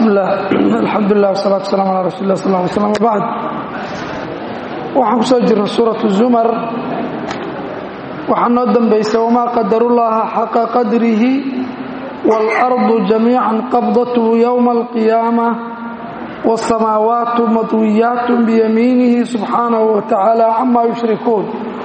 bismi illah alxamdulilah wasalatu wasalam ala rasuli lah sal ly slam wbacd waxaan ku soo jirnay suuratu zumar waxaa noo dambaysa wamaa qadarullaha xaqa qadrihi waalardu jamiican qabdathu yowma alqiyaama wاsamaawaatu madwiyaat biyamiinihi subxaanahu wa tacaala cama yushrikuun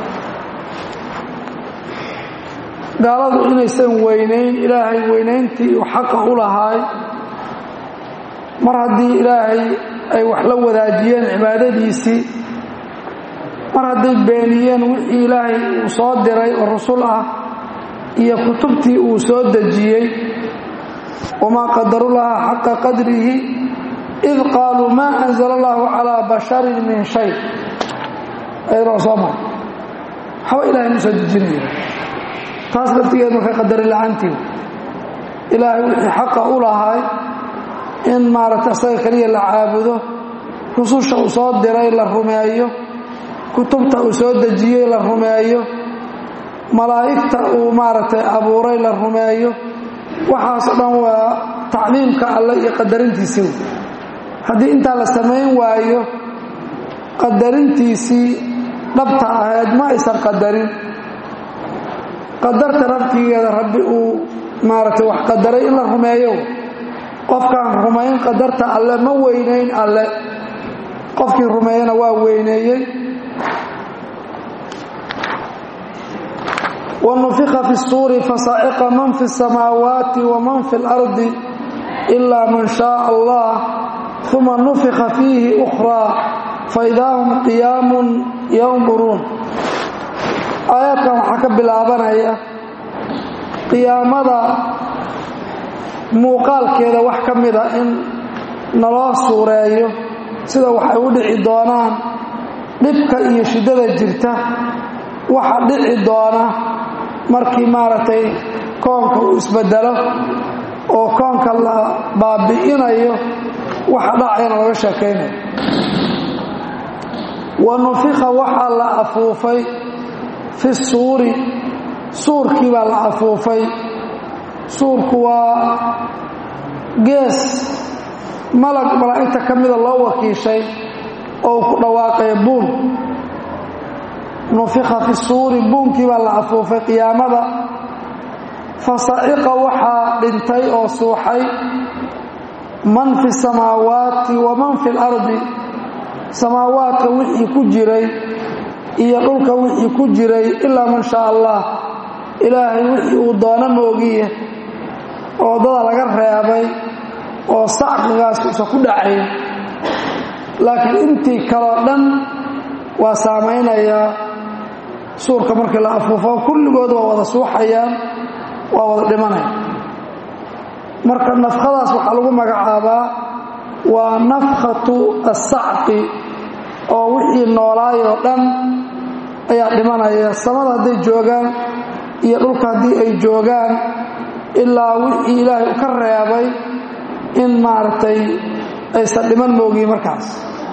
gaaladu inaysan weynayn ilaahay weynayntii uu xaqa u lahaay mar haddii ilaahay ay wax la wadaajiyeen cibaadadiisii mar hadday beeniyeen wixii ilaahay uu soo diray oo rasul ah iyo kutubtii uu soo dejiyey wamaa qadarullaha xaqa qadrihi id qaaluu maa anzala allahu calaa basharin min shay ayadoo soo mar waxba ilahay ma soo dejinaya taas laftigeed marka qadari la-aantii ilaahay wixii xaqa u lahaay in maaragta isaga keliya la caabudo rususha uu soo diray la rumeeyo kutubta uu soo dejiyey la rumeeyo malaa'igta uu maaragtay abuuray la rumeeyo waxaasoo dhan waa tacliimka alle iyo qadarintiisii haddii intaa la samayn waayo qadarintiisii dhabta ahayd ma aysan qadarin qadarta rabtigeeda rabbi uu maaragtay wax qadaray in la rumeeyo qofkaan rumayn qadarta alle ma weynayn alle qofkii rumeeyana waa weyneeyey wanufika fi suuri fasaaciqa man fi الsamaawaati waman fi اlardi ilaa man shaء allah uma nufika fiihi أkhraa faidaa hum qiyaamun yanduruun aayaadkan waxaa ka bilaabanaya qiyaamada muuqaalkeeda wax ka mida in naloo suureeyo sida waxay u dhici doonaan dhibka iyo shiddada jirta waxa dhici doona markii maaragtay koonka uu isbedelo oo koonka la baabi'inayo waxa dhacayana laga sheekaynayo wa nufika waxaa la afuufay fi suuri suurkii baa la afuufay suurku waa gees malag malaa'igta ka mida loo wakiishay oo ku dhawaaqay buun nufika fi suuri buunkii baa la afuufay qiyaamada fasaciqa waxaa dhintay oo suuxay man fi samaawaati wa man fi lardi samaawaadka wixii ku jiray iyo dhulka wixii ku jiray ilaa man shaa allah ilaahay wixii uu doono moogiye oo dada laga reebay oo sacqigaas uusan ku dhacayn laakiin intii kaloo dhan waa saamaynayaa suurka markii la afuufo kulligood waa wada suuxayaan waa wada dhimanaya marka nafkhadaas waxaa lagu magacaabaa waa nafkhatu assacqi oo wixii noolaayoo dhan ayaa dhimanaya samada hadday joogaan iyo dhulka haddii ay joogaan ilaa wixii ilaahay u ka reebay in maaragtay aysan dhiman moogiin markaas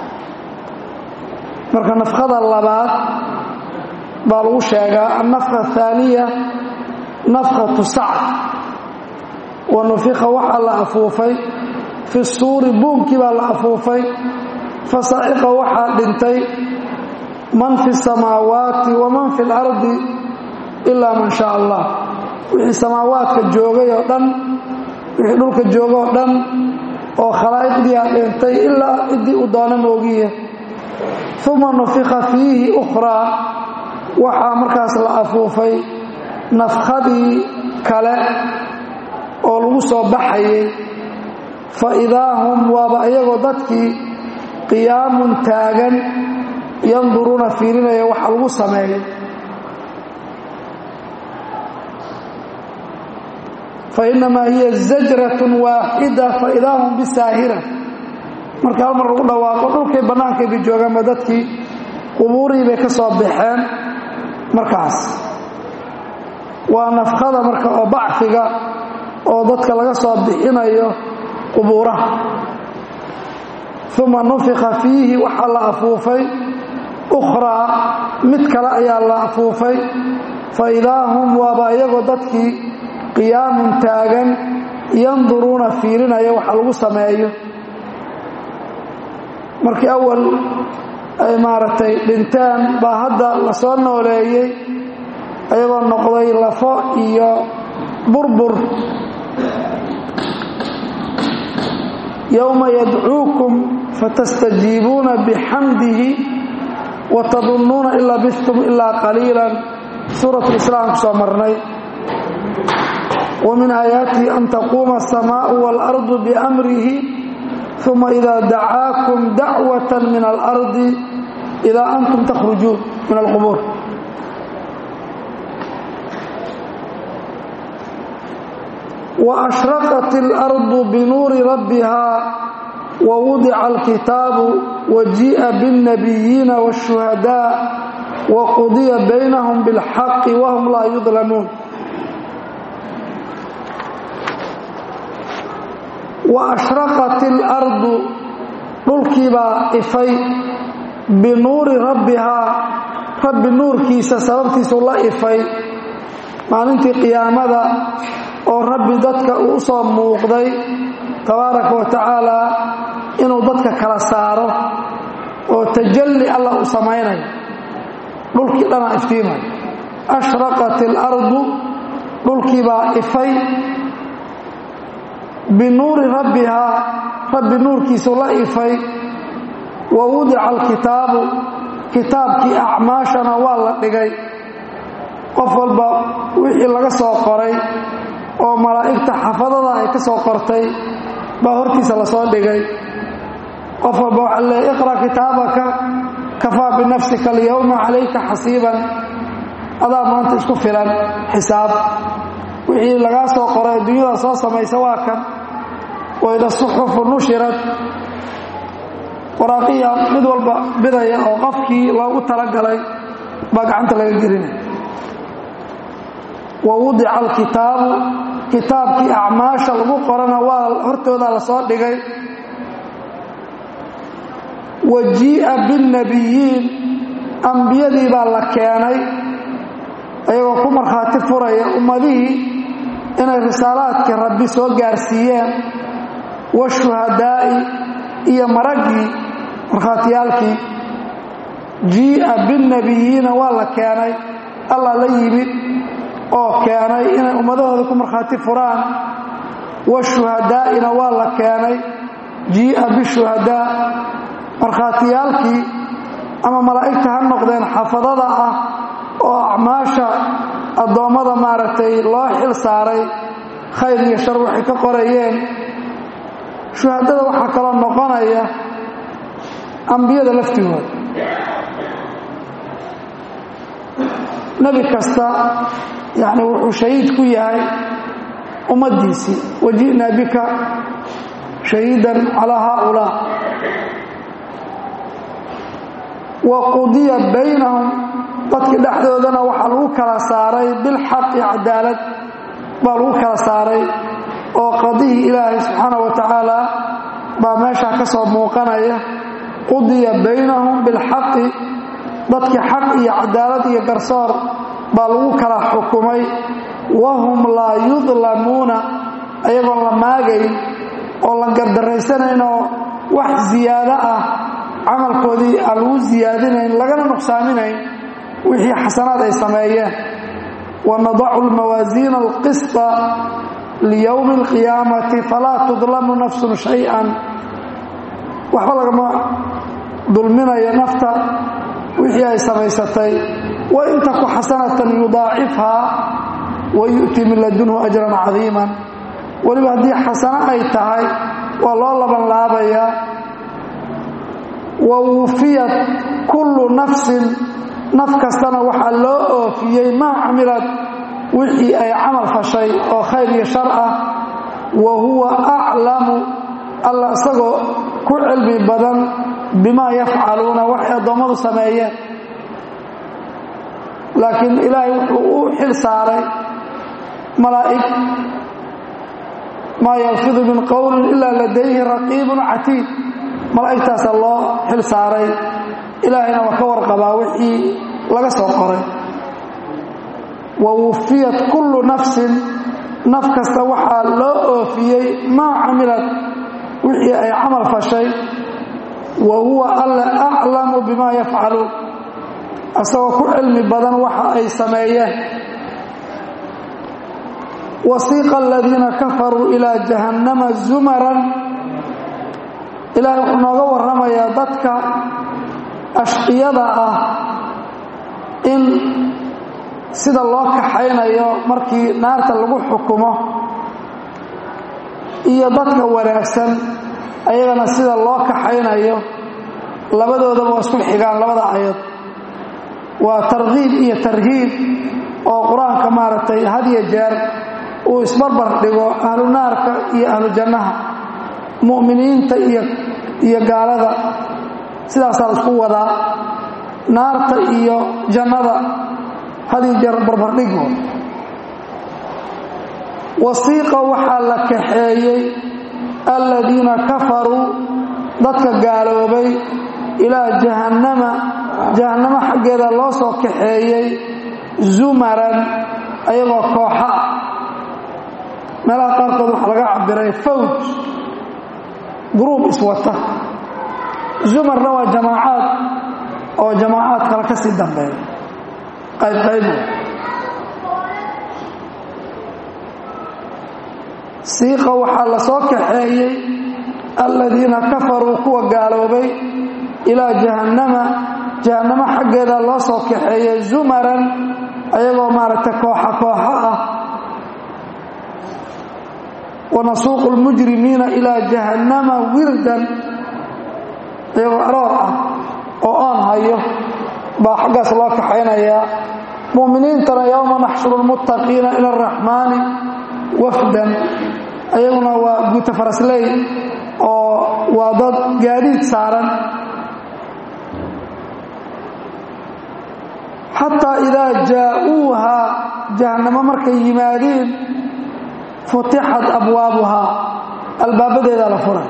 marka nafkhada labaad baa lagu sheegaa annafka athaaniya nafkhatu sacd wa nufika waxaa la afuufay fi suuri buunkii baa la afuufay fasaciqa waxaa dhintay man fi samaawaati waman fi lardi ilaa man shaa allah wixii samaawaadka joogay oo dhan wixii dhulka jooga oo dhan oo khalaa'iqdii a dhintay ilaa ciddii uu doono moogiye uma nufika fiihi ukhraa waxaa markaas la afuufay nafkhadii kale oo lagu soo baxayay fa idaa hum waaba iyagoo dadkii qiyaamun taagan yanduruuna fiirinaya waxa lagu sameeyay fainamaa hiya zajratun waaxida faidaa hum bisaahira marka hal mar lagu dhawaaqo dhulkay bannaankay bay joogaanba dadkii qubuurihii bay ka soo baxeen markaas waa nafkhada marka oo bacfiga oo dadka laga soo bixinayo qubuuraha uma nufika fiihi waxaa la afuufay ukhraa mid kale ayaa la afuufay fa idaa hum waaba iyagoo dadkii qiyaamun taagan yanduruuna fiirinaya waxa lagu sameeyo markii awal ay maaragtay dhinteen baa hadda la soo nooleeyey ayagoo noqday lafo iyo burbur yowma yadcuukum fatastajiibuuna bixamdihi watadunnuuna in labistum ilaa qaliilan suurat lislaam ku soo marnay wa min aayaatihi an taquuma asamaau waalardu biamrihi uma idaa dacaakum dacwata min alardi idaa antum takhrujuun min alqubuur waashraqat اlardu binuuri rabbiha wawudica alkitaabu wajii'a biاlnabiyiina wاshuhadaa waqudiya baynahum biاlxaqi wahum laa yudlamuun waashraqat اlardu dhulkiibaa ifay binuuri rabbihaa rabbi nuurkiisa sababtiisuu la ifay maalintii qiyaamada oo rabbi dadka uu soo muuqday tabaaraka wa tacaalaa inuu dadka kala saaro oo tajalli allah u samaynayo dhulkii dhanaa iftiimay ashraqat ilardu dhulkiibaa ifay binuuri rabbihaa rabbi nuurkiisuu la ifay wa wudica alkitaabu kitaabkii acmaashana waa la dhigay qof walba wixii laga soo qoray oo malaa'igta xafadada ay ka soo qortay baa hortiisa la soo dhigay qof walba waxaa leeya iqra' kitaabaka kafaa binafsika alyowma calayka xasiiban adaa maanta isku filan xisaab wixii lagaa soo qoray adduunyada soo samaysa waa kan wayda suxufu nushirad waraaqiya mid walba bidaya oo qofkii loogu talagalay baa gacanta laga gelinaya wa wudica alkitaabu kitaabkii acmaasha lagu qorana waa hortooda la soo dhigay wa jii'a biاlnabiyiin ambiyadii baa la keenay ayagoo ku markhaati furaya ummadihii inay risaalaadkii rabbi soo gaarsiiyeen washuhadaa'i iyo maraggii markhaatiyaalkii jii'a biاlnabiyiina waa la keenay allah la yimid oo keenay inay ummadahooda ku markhaati furaan washuhadaa'ina waa la keenay jii'a bishuhadaa markhaatiyaalkii ama malaa'igta ha noqdeen xafadada ah oo acmaasha addoommada maaragtay loo xil saaray khayr iyo shar waxay ka qorayeen shuhadada waxaa kaloo noqonaya ambiyada laftigooda nebi kasta yacni wuxuu shahiid ku yahay ummaddiisii waji'naa bika shahiidan calaa haaulaa wa qudiya baynahum dadkii dhexdoodana waxaa lagu kala saaray bilxaqi cadaalad baa lagu kala saaray oo qadihii ilaahay subxaana wa tacaala baa meeshaa ka soo muuqanaya qudiya baynahum bilxaqi dadkii xaq iyo cadaalad iyo garsoor baa lagu kala xukumay wahum laa yudlamuuna ayagoon la maagayn oo la gardarraysanaynoo wax ziyaado ah camalkoodii aan lagu siyaadinayn lagana nuqsaaminayn wixii xasanaad ay sameeyeen wanadacu lmawaasiina alqisطa liyowmi اlqiyaamati falaa tudlamu nafsun shay-an waxba lagama dulminayo nafta wixii ay samaysatay wain taku xasanatan yudaacifhaa wa yu'ti min ladunhu ajran cadiiman weliba haddii xasano ay tahay waa loo laban laabayaa wa wufiyat kullu nafsin naf kastana waxaa loo oofiyey maa camilad wixii ay camal fashay oo khayr iyo shar ah wa huwa aclamu alla isagoo ku cilmi badan bimaa yafcaluuna waxay addoommadu sameeyeen laakiin ilaahay wuxuu u xil saaray malaa'ig maa yalfidu min qowlin ilaa ladayhi raqiibun catiid malaa'igtaasaa loo xil saaray ilaahayna waa ka warqabaa wixii laga soo qoray wa wufiyat kullu nafsin naf kasta waxaa loo oofiyey maa camilad wixii ay camal fashay wa huwa alla aclamu bimaa yafcaluun asagoo ku cilmi badan waxa ay sameeyeen wasiiqa aladiina kafaruu ilaa jahannama zumaran ilaahay wuxuu nooga warramayaa dadka ashqiyada ah in sida loo kaxaynayo markii naarta lagu xukumo iyo dadka wanaagsan ayagana sida loo kaxaynayo labadoodaba waa isku xigaan labada ayad waa tarkiib iyo tarhiib oo qur-aanka maaragtay hadiyo jeer uu isbarbar dhigo ahlu naarka iyo ahlu jannaha mu'miniinta iyo gaalada sidaasaa la isku wadaa naarta iyo jannada hadiyo jeer barbardhigo wasiiqa waxaa la kaxeeyey aladiina kafaruu dadka gaaloobay ilaa jahannama jahannamo xaggeeda loo soo kaxeeyey zumaran ayagoo kooxa ah meelaha qaarkood waxaa laga cabiray fawj gruub iswata zumarna waa jamaacaad oo jamaacaad kale ka sii dambeeya qaybqaybo siiqa waxaa la soo kaxeeyey aladiina kafaruu kuwa gaaloobay ilaa jahannama jahannamo xaggeeda loo soo kaxeeyey zumaran ayagoo maaragtay kooxa kooxo ah wanasuuqu lmujrimiina ilaa jahannama wirdan iyagoo aroor ah oo oon hayo baa xaggaas loo kaxaynayaa mu'miniintana yowma naxshuru lmuttaqiina ila araxmaani wafdan ayaguna waa guuta farasley oo waa dad gaadiid saaran xataa idaa jaa'uuha jahannamo markay yimaadeen futixat abwaabuhaa albaabadeedaa la furay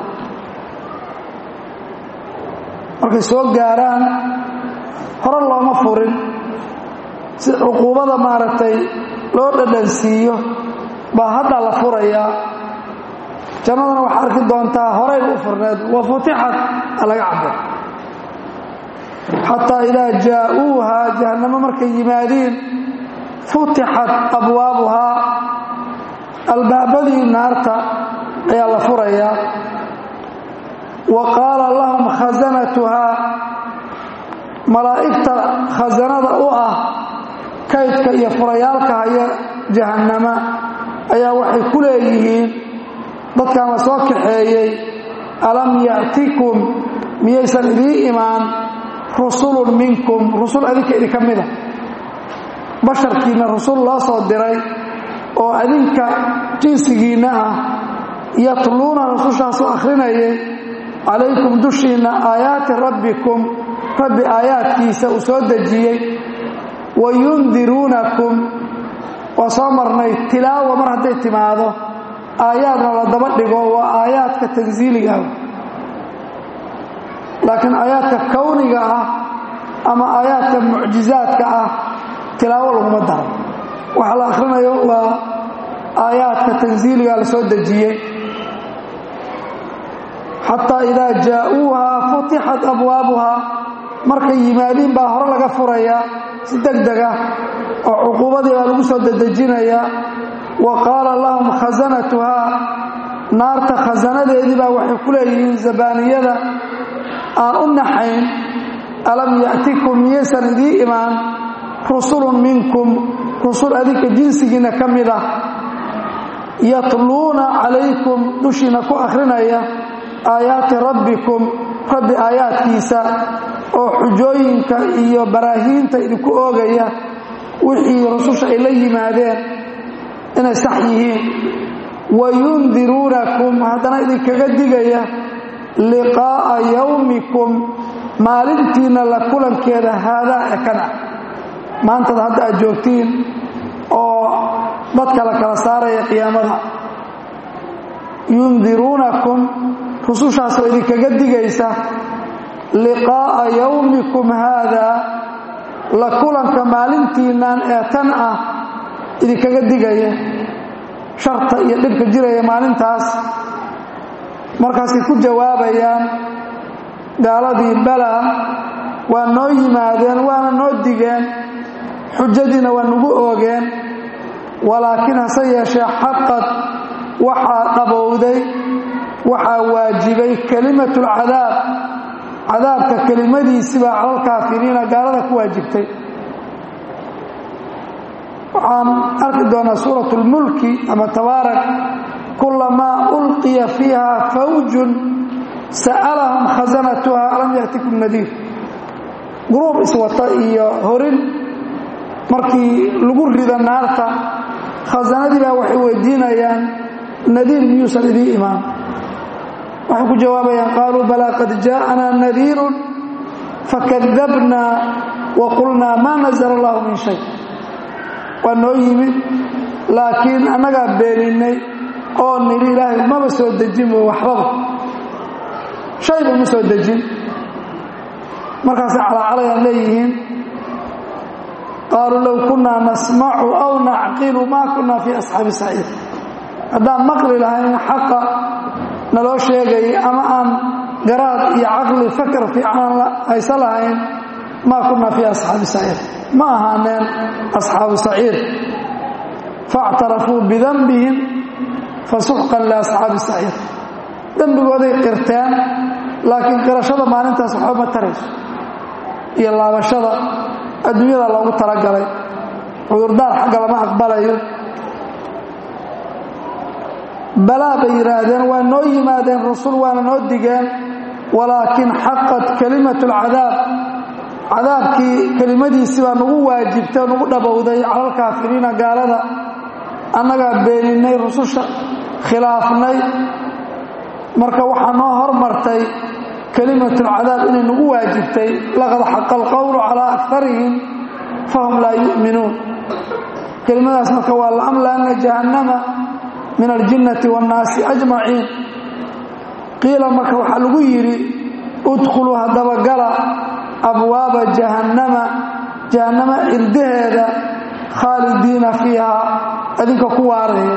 markay soo gaaraan hore looma furin si cuquubada maaragtay loo dhadhansiiyo baa haddaa la furayaa jannadana waxaa arki doontaa horayba u furneed wa futixat a laga cabir xataa idaa jaa'uuhaa jahannamo markay yimaadiin futixat abwaabuhaa albaabadii naarta ayaa la furayaa wa qaala lahum khasanatuhaa malaa'igta khasanada u ah kaydka iyo furayaalka haya jahannama ayaa waxay ku leeyihiin dadkan la soo kaxeeyey alam ya'tikum miyaysan idii imaan rusulun minkum rusul adinka idinka mida basharkiinna rusul loo soo diray oo adinka jinsigiinna ah yatluuna rusushaasu akhrinayay calaykum dushiinna aayaati rabbikum rabbi aayaadkiisa uu soo dejiyey wa yundiruunakum waa soo marnay tilaawa mar hadday timaado aayaadna la daba dhigo waa aayaadka tansiiliga laakiin aayaadka kowniga ah ama aayaadka mucjizaadka ah tilaawo laguma daro waxa la akhrinayo waa aayaadka tansiiliga la soo dejiyey xataa idaa jaa'uuhaa futixat abwaabuhaa markay yimaadiin baa hore laga furayaa si deg deg ah oo cuquubadii baa lagu soo dedejinayaa wa qaala lahum khasanatuhaa naarta khasanadeedii baa waxay ku leeyihiin zabaaniyada aan u naxayn alam ya'tikum miyaysan idii imaan rusulun minkum rusul adinka jinsigiinna ka mid ah yatluuna calaykum dushiina ku akhrinaya aayaati rabbikum rabbi aayaadkiisa oo xujooyinka iyo baraahiinta idinku oogaya wixii rususha ay la yimaadeen inay sax yihiin wa yundiruunakum haddana idinkaga digaya liqaa'a yowmikum maalintiinna la kulankeeda haadaa ee kan ah maantada hadda aad joogtiin oo dadka la kala saaraya qiyaamada yundiruunakum rusushaasoo idinkaga digaysa liqaa'a yowmikum haadaa la kulanka maalintiinnan ee tan ah idinkaga digaya sharta iyo dhibka jiraya maalintaas markaasay ku jawaabayaan gaaladii bala waa noo yimaadeen waana noo digeen xujadiina waa nagu oogeen walaakiin hase yeeshee xaqad waxaa dhabowday waxaa waajibay kelimatu lcadaab cadaabka kelimadiisibaa calalkaafiriina gaalada ku waajibtay waxaan arki doonaa suurat lmulki ama tabaarak kulamaa ulqiya fiiha fawjun sa'alahum khasanatuha alam yatikum nadiir gruub iswata iyo horin markii lagu rido naarta khasanadii baa waxay weydiinayaan nadiir miyuusan idii imaan waxay ku jawaabayaan qaaluu balaa qad jaa'anaa nadiirun fakadabnaa wa qulnaa maa nazala allahu min shay waa noo yimid laakiin annagaa beeninay oo nidhi ilaahay maba soo dejinba waxbaba shayba ma soo dejin markaasay calaacalayaan leeyihiin qaaluu low kunnaa nasmacu aw nacqilu maa kunna fii asxaabi saciid haddaan maqli lahayn xaqa naloo sheegayay ama aan garaad iyo caqli fakar fiican haysa lahayn maa kunna fii asxaabi saciid ma ahaaneen asxaabu saciid faاctarafuu bidanbihim fasuxqan liasxaabi saciid dembigooday qirteen laakiin qirashada maalintaas waxba ma tarayso iyo laabashada adduunyada loogu talagalay cudurdaar xagga lama aqbalayo balaa bay yidhaahdeen waa noo yimaadeen rasul waana noo digeen walaakin xaqat kelimatu lcadaab cadaabkii kelimadiisi baa nagu waajibtay nagu dhabowday calalkaafiriina gaalada annagaa beeninay rususha khilaafnay marka waxaa noo hormartay kelimatulcadaab inay nagu waajibtay laqad xaqa alqowlu calaa akarihim fahum laa yu'minuun kelimadaas marka waa laamlaana jahannama min aljinnati waannaasi ajmaciin qiila marka waxaa lagu yidhi udkhuluu haddaba gala abwaaba jahannama jahannama cirdaheeda khaalidiina fiiha adinka ku waaraya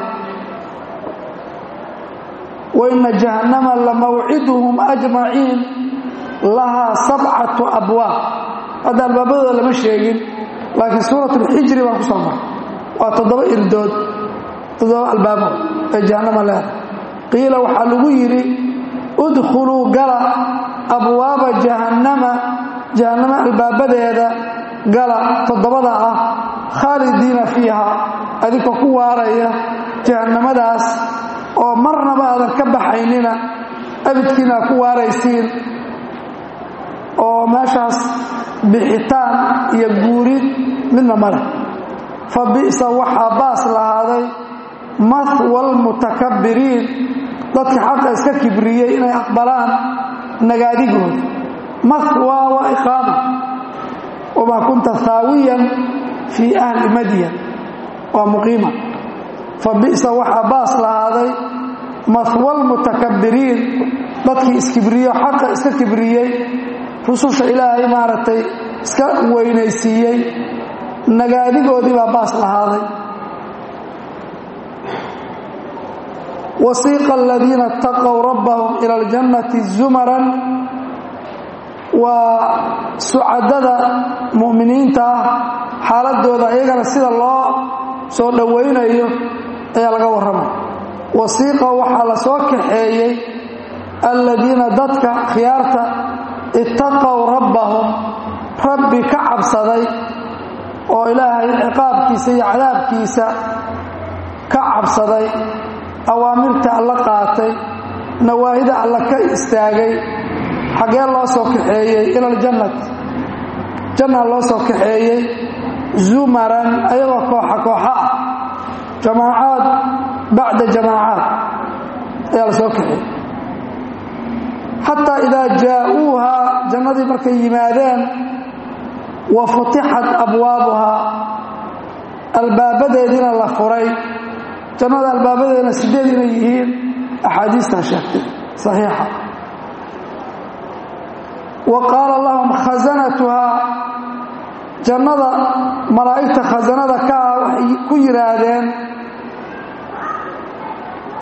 waina jahannama lamawciduhum ajmaciin lahaa sabcatu abwaab hadda albaabadooda lama sheegin laakiin suurat alxijri baan ku soo maray waa toddoba irdood toddoba albaabo ee jahannama leeda qiila waxaa lagu yidhi udkhuluu gala abwaaba jahannama jahannama albaabadeeda gala toddobada ah khaalidiina fiiha adinka ku waaraya jahannamadaas oo marnaba aadan ka baxaynina abidkiina ku waaraysiin oo meeshaas bixitaan iyo guurid midna male fa bi'sa waxaa baas lahaaday mahwa almutakabbiriin dadka xaqa iska kibriyey inay aqbalaan nagaadigooda mahwa waa iqaama wamaa kunta haawiyan fii ahli madyan waa muqiima fa bi'sa waxaa baas lahaaday mahwa almutakabbiriin dadkii iskibriyo xaqa iska kibriyey rususha ilaahay maaragtay iska weynaysiiyey nagaadigoodii baa baas lahaaday wasiiqa aladiina اtaqow rabbahum ila اljannati zumaran waa sucadada mu'miniinta ah xaaladooda iyagana sida loo soo dhowaynayo ayaa laga warramay wasiiqa waxaa la soo kaxeeyey aladiina dadka khiyaarta ittaqow rabbahum rabbi ka cabsaday oo ilaahay ciqaabkiisa iyo cadaabkiisa ka cabsaday awaamirta alla qaatay nawaahida alla ka istaagay xaggee loo soo kaxeeyey ila aljannati janna loo soo kaxeeyey zumaran ayagoo kooxa kooxa ah jamaacaad bacda jamaacaad ayaa la soo kaxeeyey xataa idaa jaa'uuhaa jannadii markay yimaadeen wa futixat abwaabuhaa albaabadeediina la furay jannada albaabadeedina sideed inay yihiin axaadiistaa sheegtay saxiixa wa qaala lahum khasanatuhaa jannada malaa'igta khasanada ka ah waxay ku yidhaahdeen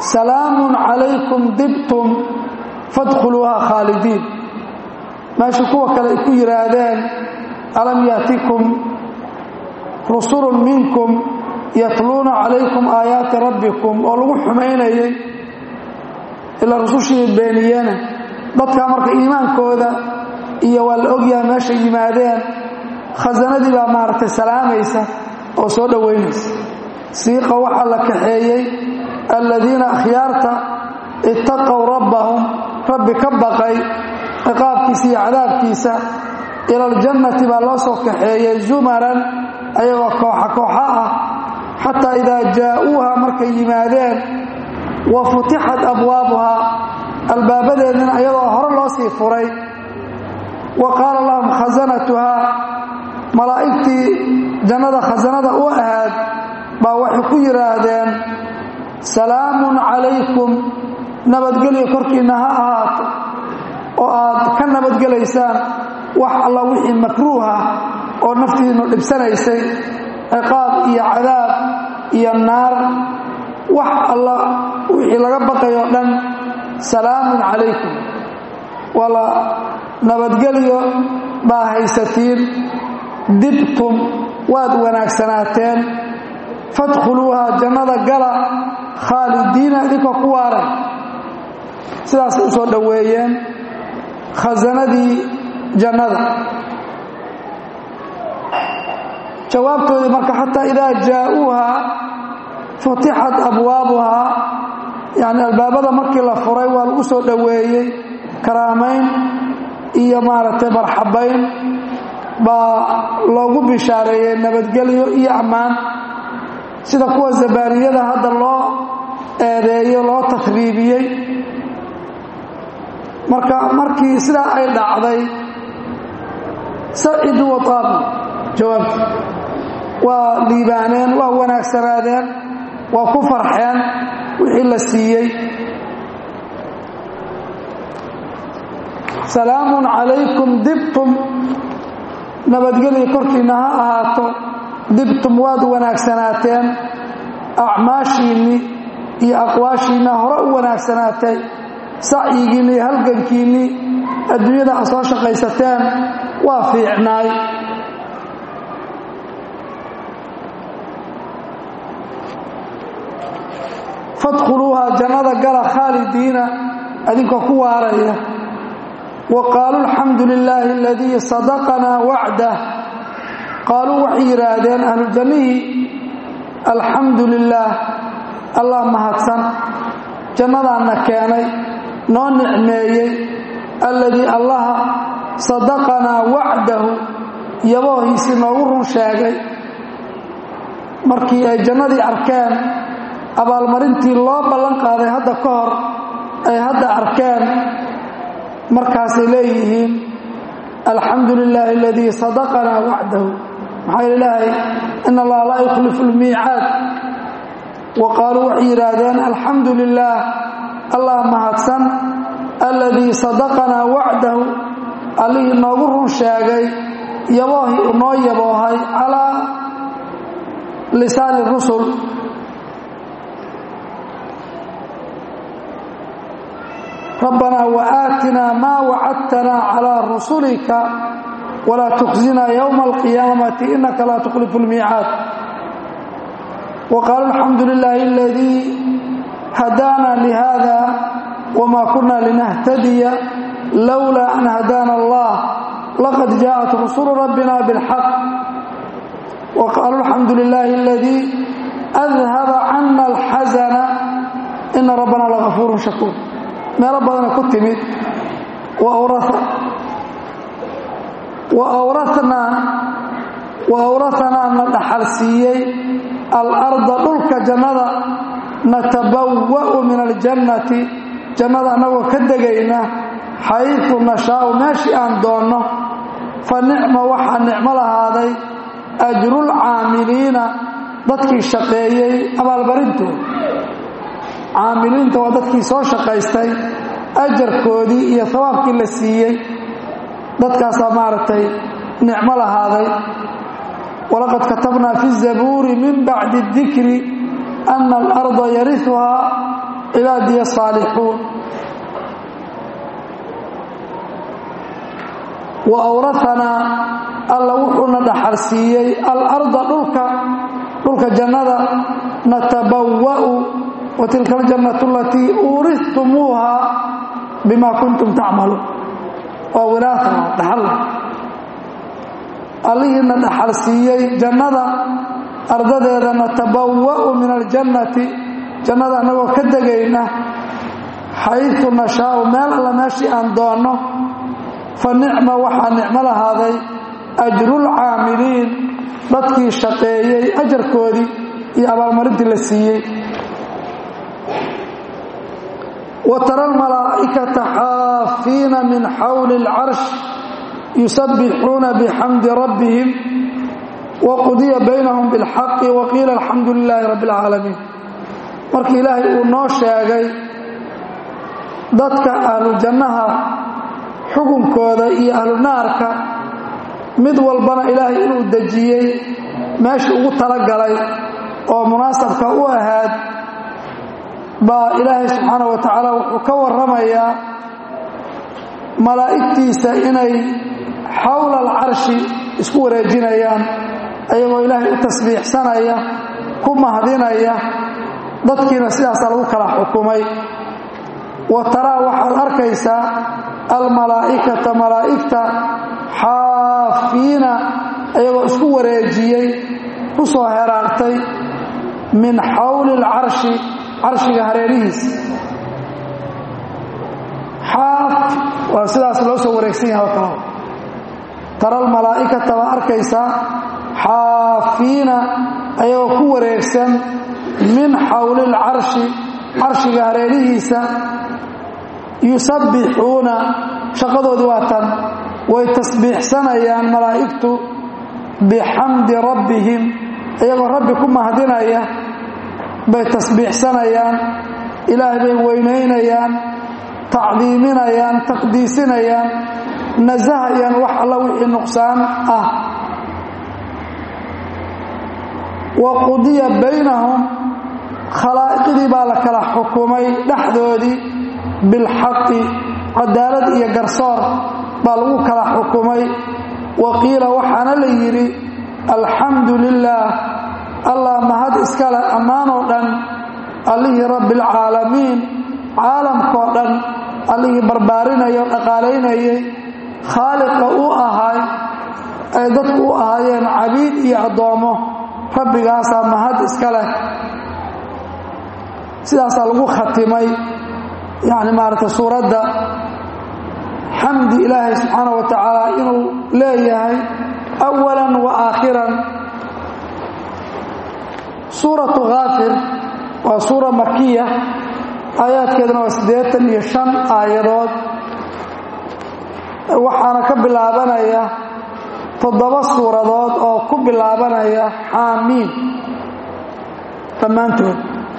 salaamun calaykum dibtum fadkhuluuha khaalidiin meesha kuwa kale ay ku yidhaahdeen alam yaatikum rusulun minkum yatluuna calaykum aayaati rabbikum oo lagu xumaynayay ilaa rusushii beeniyena dadkaa marka iimaankooda iyo waa la ogyahay meeshay yimaadeen khasanadii baa maaragtay salaamaysa oo soo dhowaynaysa siiqa waxaa la kaxeeyey aladiina akhyaarta ittaqow rabbahum rabbi ka baqay ciqaabkiisa iyo cadaabkiisa ila aljannati baa loo soo kaxeeyey zumaran ayagoo kooxa kooxa ah xataa idaa jaa'uuha markay yimaadeen wa futixat abwaabuhaa albaabadeedina ayadoo hore loo sii furay wa qaala lahum khasanatuhaa malaa'igtii jannada khasanada u ahaad baa waxay ku yidhaahdeen salaamun calaykum nabadgelyo korkiinna ha ahaato oo aad ka nabadgelaysaan wax alla wixii makruuha oo naftiinnu dhibsanaysay ciqaab iyo cadaab iyo naar wax alla wixii laga baqayoo dhan salaamun calaykum wala nabadgelyo baa haysatiin dibtum waad wanaagsanaateen fadkhuluuha jannada gala khaalidiina idinkoo ku waaray sidaasay u soo dhoweeyeen khasanadii jannada jawaabtoodii marka xataa idaa jaa'uuha futixat abwaabuhaa yacni albaabada markii la furay waa lagu soo dhoweeyey karaamayn iyo maaragtay marxabayn baa loogu bishaareeyey nabadgelyo iyo ammaan sida kuwa zabaaniyada hadda loo eedeeyo loo takriibiyey marka markii sidaa ay dhacday sacidu wataabu jawaabti waa liibaaneen waa wanaagsanaadeen waa ku farxeen wixii la siiyey salaamun calaykum dibtum nabadgelyo korkiinna ha ahaato dibtum waad wanaagsanaateen acmaashiinni iyo aqwaashiinna hore u wanaagsanaatay sacyigiinni iyo halgankiinnii adduunyada a soo shaqaysateen waa fiicnaay fadkhuluuha jannada gala khaalidiina adinkoo ku waaraya wa qaaluu alxamdu lilaahi aladii sadaqanaa wacdah qaaluu waxay yidhaahdeen ahlujannihii alxamdu lilaah allah mahadsan jannadaanna keenay noo nicmeeyey alladii allaha sadaqanaa wacdahu yaboohiisii noogu run sheegay markii ay jannadii arkeen abaalmarintii loo ballan qaaday hadda ka hor ay hadda arkeen markaasay leeyihiin alxamdu lilaahi aladii sadaqanaa wacdahu maxaa ilaahay in allaha laa yukhlifu lmiicaad wa qaaluu waxay yidhaahdeen alxamdu lilaah allah mahadsan alladii sadaqanaa wacdahu allihii noogu run sheegay yaboohii uu noo yaboohay calaa lisaani rusul rabbanaa waaatinaa maa wacadtanaa calaa rusulika walaa tukhzinaa yowma alqiyaamati inaka laa tukhlifu lmiicaad wa qaalu alxamdu lilaahi aladii hadaana lihada wma kuna linahtadiya lowlaa an hadaana allah laqad jaaءat rusulu rabbina biاlxaq wa qaaluu alxamdu lilaahi aladii adhaba cana alxasana ina rabbana lagafuuru shakuur meelo badana ku timid wa awrahanaa na dhaxal siiyey alarda dhulka jannada natabawa'u min aljannati jannada annagoo ka degayna xayfu nashaau meeshii aan doonno fa nicma waxaa nicmo lahaaday ajrulcaamiliina dadkii shaqeeyey abaalbarintooda caamiliinta waa dadkii soo shaqaystay ajarkoodii iyo hawaabkii la siiyey dadkaasaa maaragtay nicmo lahaaday walaqad katabnaa fi zabuuri min bacdi dikri ana alarda yariuhaa cibaadiya saalixuun wa awrahanaa alla wuxuuna dhaxalsiiyey alarda dhulka dhulka jannada natabawa'u wa tilka aljannatu alatii uurihtumuuha bima kuntum tacmaluun waa wiraatana dhaxalla allihiina dhaxal siiyey jannada ardadeeda natabawa'u min aljannati jannada annagoo ka degayna xaytu nashaau meel alla meeshii aan doonno fa nicma waxaa nicmo lahaaday ajrulcaamiliin dadkii shaqeeyey ajarkoodii iyo abaalmarintii la siiyey wa tara almalaa'ikata xaafiina min xawli alcarsh yusabbixuuna bixamdi rabbihim waqudiya baynahum bilxaqi waqiila alxamdu lilaahi rabbi alcaalamiin markii ilaahay uu noo sheegay dadka ahlu jannaha xukunkooda iyo ahlu naarka mid walbana ilaahay inuu dejiyey meeshii ugu talagalay oo munaasabka u ahaad baa ilaahay subxaana wa tacaala wuxuu ka warramayaa malaa'igtiisa inay xowla alcarshi isku wareejinayaan ayagoo ilaahay u tasbiixsanaya ku mahdinaya dadkiina sidaasaa lagu kala xukumay wa taraa waxaad arkaysaa almalaa'ikata malaa'igta xaafiina ayagoo isku wareejiyey ku soo heraartay min xawli alcarshi carshiga hareerihiisa xaaf waa sidaas loo soo wareegsan yahay oo kale tara almalaa'ikata baa arkaysaa xaafiina ayagoo ku wareegsan min xawli alcarshi carshiga hareerihiisa yusabbixuuna shaqadoodii waa tan way tasbiixsanayaan malaa'igtu bixamdi rabbihim iyagoo rabbi ku mahdinaya bay tasbiixsanayaan ilaahay bay weynaynayaan tacdiiminayaan taqdiisinayaan nasahayaan wax alla wixii nuqsaan ah wa qudiya baynahum khalaa'iqdii baa la kala xukumay dhexdoodii bilxaqi cadaalad iyo garsoor baa lagu kala xukumay wa qiila waxaana la yidhi alxamdu lilaah allah mahad iskale ammaanoo dhan allihii rabbialcaalamiin caalamkoo dhan allihii barbaarinaya o dhaqaalaynayay khaaliqa u ahay ay dadku u ahaayeen cabiid iyo addoommo rabbigaasaa mahad iska leh sidaasaa lagu khatimay yacni maaragtay suuradda xamdi ilaahay subxaana wa tacaala inuu leeyahay awalan wa aakhiran suuratu khaafir waa suura makiya aayaadkeeduna waa siddeetan iyo shan aayadood waxaana ka bilaabanaya toddoba suuradood oo ku bilaabanaya xaamiin dhammaantood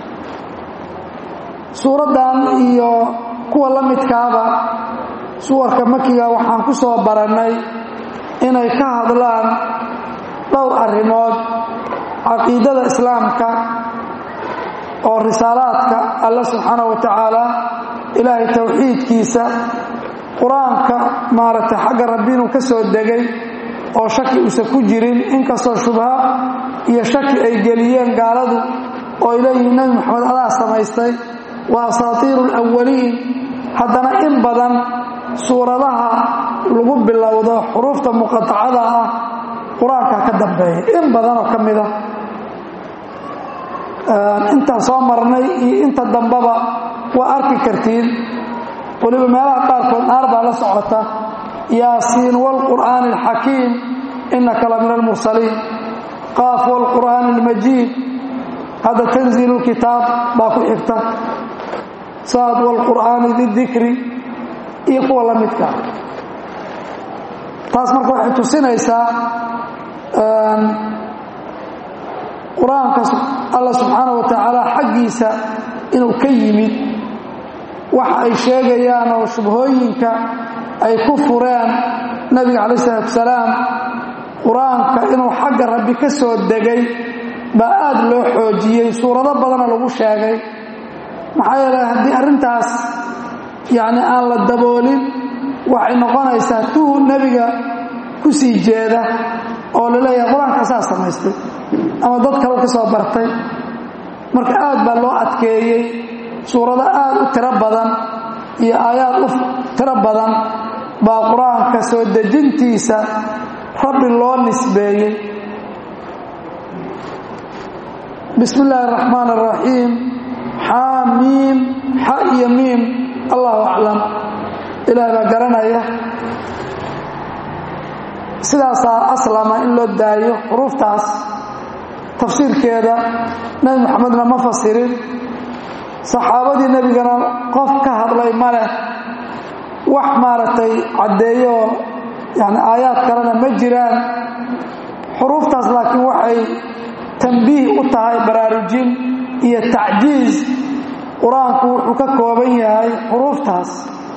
suuraddan iyo kuwa la midkaaba suwarka makiga waxaan ku soo barannay inay ka hadlaan dhowr arrimood caqiidada islaamka oo risaalaadka alla subxaana wa tacaala ilaahay towxiidkiisa qur-aanka maaragtay xagga rabbi inuu ka soo degay oo shaki uusan ku jirin inkastoo shubha iyo shaki ay geliyeen gaaladu oo ay leeyihiin nebi moxamed adaa samaystay waa asaatiiru alawaliin haddana in badan suuradaha lagu bilowdo xuruufta muqatacada ah qur-aanka ka dambeeya in badan oo ka mida intaan soo marnay iyo inta dambaba waa arki kartiin weliba meelaha qaarkood naar baa la socota yaasiin wاlqur'aani اlxakiim inaka la min almursaliin qaaf wاlqur'aani اlmajiid hadda tanziilu kitaab baa ku xigta saad wاlqur'aani didikri iyo kuwa la midka taas marka waxay tusinaysaa qur-aanka alla subxaana wa tacaala xaggiisa inuu ka yimid waxa ay sheegayaan oo shubhooyinka ay ku fureen nabiga calaih isalaatu salaam qur-aanka inuu xagga rabbi ka soo degay baa aad loo xoojiyey suurado badana lagu sheegay maxaa yeelay haddii arrintaas yacni aan la daboolin waxay noqonaysaa tuu nebiga ku sii jeeda oo la leeyahay qur-aanka asaa samaystay ama dad kale ka soo bartay marka aad baa loo adkeeyey suurado aad u tiro badan iyo aayaad u tiro badan baa qur-aanka soo dejintiisa rabbi loo nisbeeyey bismi illaahi araxmaan araxiim xaamiim xa iyo miim allahu aclam ilaah baa garanaya sidaasaa aslama in loo daayo xuruuftaas tafsiirkeeda nebi moxamedna ma fasirin saxaabadii nebigana qof ka hadlay ma leh wax maaragtay caddeeyooo yani aayaad kalena ma jiraan xuruuftaas laakiin waxay tambiih u tahay baraarujin iyo tacjiiz qur-aanku wuxuu ka kooban yahay xuruuftaas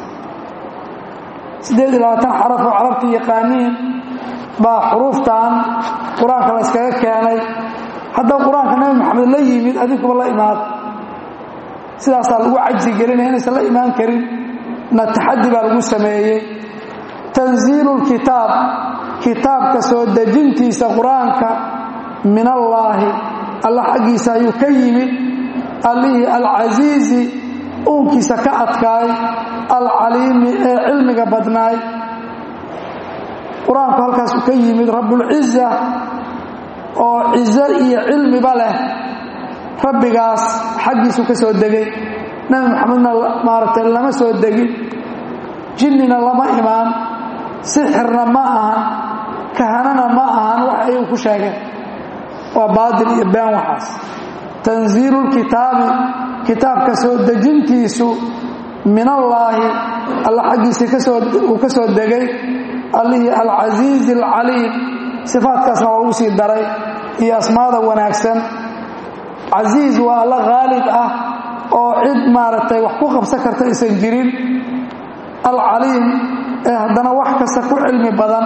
siddeed iyo labaatan xaraf oo carabta yaqaaniin baa xuruuftan qur-aanka la yskaga keenay haddaba qur-aanka nebi maxamed la yimid adinkuba la imaad sidaasaa lagu cajsi gelinaya inaysan la imaan karin na taxaddi baa lagu sameeyey tanziilu lkitaab kitaabka soo dejintiisa qur-aanka min allaahi alla xaggiisa ayuu ka yimid allihii alcasiizi uunkiisa ka adkaay alcaliimi ee cilmiga badnaay qur-aanku halkaasuu ka yimid rabbulciza oo cizo iyo cilmiba leh rabbigaas xaggiisuu ka soo degay nebi maxamedna maaragtay lama soo degin jinnina lama imaan sixirna ma ahan kahanana ma ahan wax ayuu ku sheegeen waa baatil iyo been waxaas tanziilu lkitaabi kitaabka soo dejintiisu min allaahi alla xaggiisii kasoouu ka soo degay allihii alcasiizi alcaliim sifaadkaasna waa lagu sii daray iyo asmaada wanaagsan casiiz waa alla khaalib ah oo cid maaragtay wax ku qabsan karta aysan jirin alcaliim ee haddana wax kasta ku cilmi badan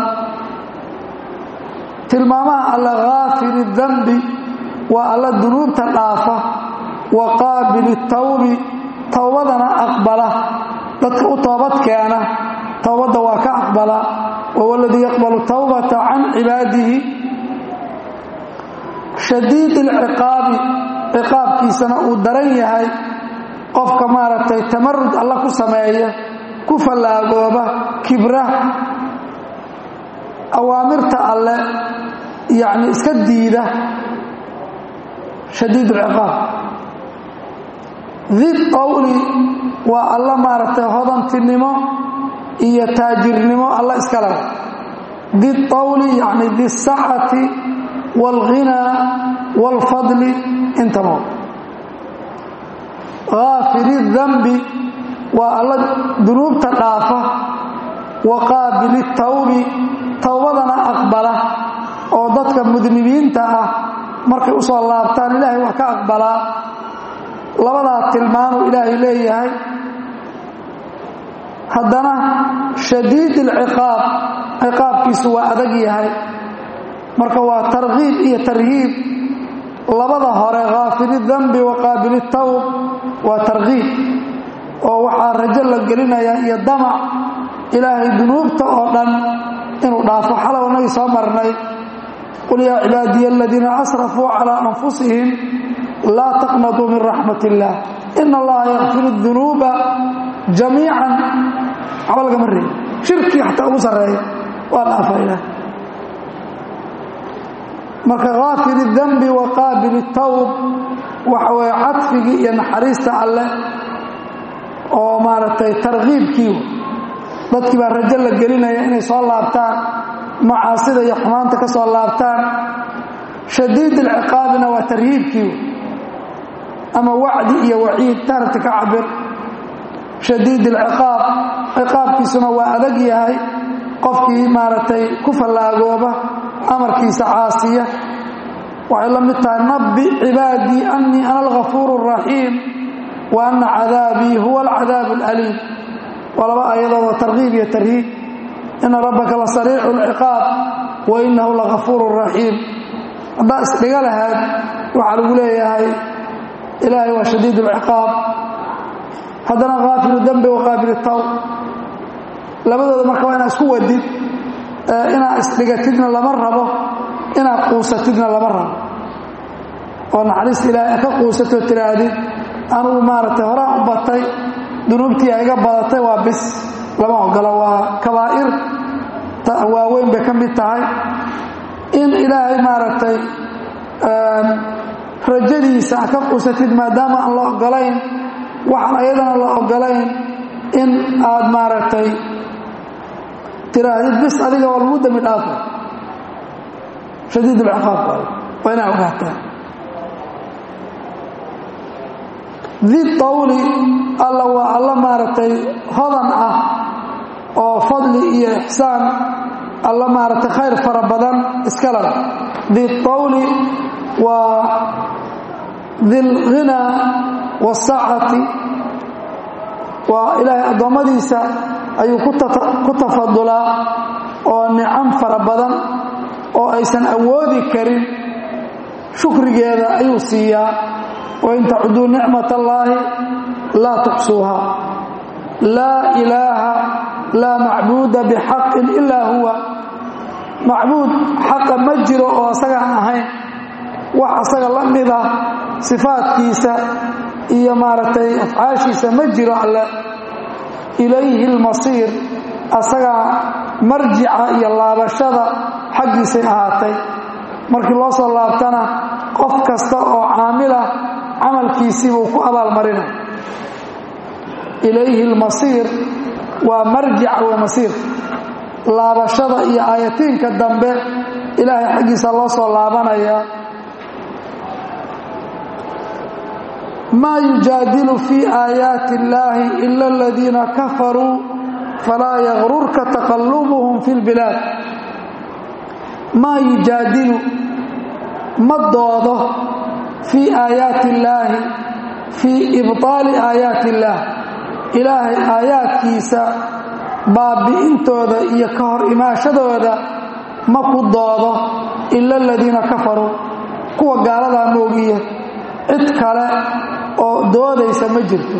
tilmaamaha alla kaafiri dambi waa alla dunuubta dhaafa wa qaabili tawbi towbadana aqbala dadka u toobad keena towbadda waa ka aqbala wahuwa aladii yaqbalu tawbata can cibaadihi shadiid ilciqaabi ciqaabkiisana uu daran yahay qofka maaragtay tamarud alla ku sameeya ku fallaagooba kibra awaamirta alle yacni iska diida shadiid ulciqaab did qowli waa alla maaragtay hodantinimo iyo taajirnimo alla iska leh did qowli yacni disacati waalghinaa waalfadli intaba kaafiri dambi waa alla dunuubta dhaafa wa qaabili tawbi towbadana aqbala oo dadka mudnibiinta ah markay u soo laabtaan ilaahay wax ka aqbalaa labadaa tilmaanuu ilaahay leeyahay haddana shadiid ilciqaab ciqaabkiisu waa adag yahay marka waa tarkiib iyo tarhiib labada hore kaafili dambi wa qaabili tawb waa tarkiib oo waxaa rajo la gelinayaa iyo damac ilaahay dunuubta oo dhan inuu dhaafo xalow nagii soo marnay qul yaa cibaadiya aladiina asrafuu calaa anfusihim laa taqnatuu min raxmat illaah ina allaha yakfiru dunuuba jamiican waxba lagama reebi shirkii xataa ugu sarreeya waa dhaafa ilaah marka kaafiri dambi wa qaabili tawb waxa weeye cadfigii iyo naxariista alleh oo maaragtay tarkiibkii dadkii baa rajo la gelinaya inay soo laabtaan macaasida iyo xumaanta ka soo laabtaan shadiid ilciqaabina waa tarhiibkii ama wacdi iyo waciid taarabti ka cabir shadiid ilciqaab ciqaabkiisuna waa adag yahay qofkii maaragtay ku fallaagooba amarkiisa caasiya waxay la mid tahay nabbi cibaadii annii ana algafuuru araxiim wa anna cadaabii huwa alcadaabu alaliim waa laba aayadood oo tarkiib iyo tarhiib ina rabbaka la sariicu alciqaab wa inahu lagafuuru raxiim haddaa isdhiga lahayd waxaa lagu leeyahay ilaahay waa shadiid alciqaab haddana kaafiru dembi wa qaabilu tawb labadooda marka waa inaad isku wadid inaad isdhigatidna lama rabo inaad quusatidna lama rabo oo naxariista ilaahay ka quusatoo tidhaahdid anugu maaragtay horaan u batay dunuubtii iga badatay waa bis lama ogolo waa kabaa'ir waaweyn bay ka mid tahay in ilaahay maaragtay rajadiisa ka quusatid maadaama aan la ogolayn waxaan ayadana la ogolayn in aad maaragtay tiraahdid bis adiga waa lagu dambi dhaafay shadiid ulciqaab waa inaa ogaataa di tawli alla waa alla maaragtay hodan ah oo fadli iyo ixsaan alla maaragtay khayr fara badan iskala di tawli waa dilghinaa waasacati waa ilaahay addoommadiisa ayuu ku tafadulaa oo nicam fara badan oo aysan awoodi karin shukrigeeda ayuu siiyaa wain tacuduu nicmat allaahi laa tuxsuuha laa ilaaha laa macbuuda bixaqin ilaa huwa macbuud xaqa ma jiro oo asagaan ahayn wax asaga la mid ah sifaadkiisa iyo maaragtay afcaashiisa ma jiro alle ilayhi lmasiir asagaa marjica iyo laabashada xaggiisay ahaatay markii loo soo laabtana qof kasta oo caamilah camalkiisii buu ku abaalmarina ilayhi lmasiir waa marjica wa masiir laabashada iyo aayatiinka dambe ilaahay xaggiisa loo soo laabanayaa maa yujaadilu fii aayaati illaahi ila aladiina kafaruu falaa yagrurka taqallubuhum fi lbilaad maa yujaadilu ma doodo fii aayaati illaahi fii ibطaali aayaati illaah ilaahay aayaadkiisa baabi'intooda iyo ka hor imaashadooda ma ku doodo ila aladiina kafaruu kuwa gaaladaa moogiye cid kale oo doodaysa ma jirto